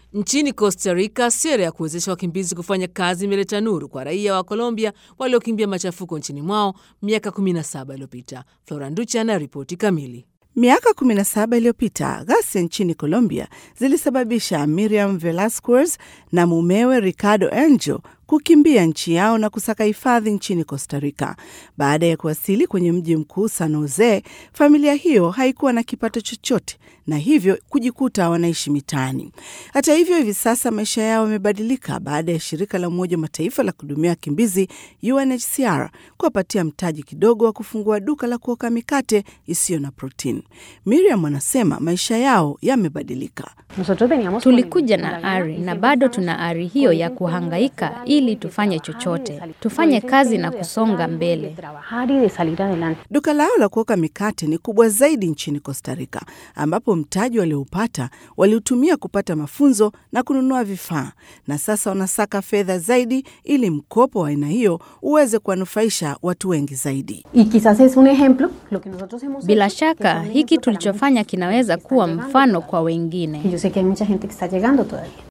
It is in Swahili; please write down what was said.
Nchini Costa Rica, sera ya kuwezesha wakimbizi kufanya kazi imeleta nuru kwa raia wa Colombia waliokimbia machafuko nchini mwao miaka 17 iliyopita. Flora Nducha ana ripoti kamili. Miaka 17 iliyopita ghasia nchini Colombia zilisababisha Miriam Velasquez na mumewe Ricardo Angel kukimbia nchi yao na kusaka hifadhi nchini Costa Rica. Baada ya kuwasili kwenye mji mkuu San Jose, familia hiyo haikuwa na kipato chochote na hivyo kujikuta wanaishi mitaani. Hata hivyo, hivi sasa maisha yao yamebadilika baada ya shirika la Umoja wa Mataifa la kuhudumia wakimbizi UNHCR kuwapatia mtaji kidogo wa kufungua duka la kuoka mikate isiyo na protini. Miriam anasema maisha yao yamebadilika. Tulikuja na ari na bado tuna ari hiyo ya kuhangaika ili tufanye chochote, tufanye kazi na kusonga mbele. Duka lao la kuoka mikate ni kubwa zaidi nchini Costa Rica, ambapo mtaji walioupata waliutumia kupata mafunzo na kununua vifaa, na sasa wanasaka fedha zaidi ili mkopo wa aina hiyo uweze kuwanufaisha watu wengi zaidi. Bila shaka hiki tulichofanya kinaweza kuwa mfano kwa wengine.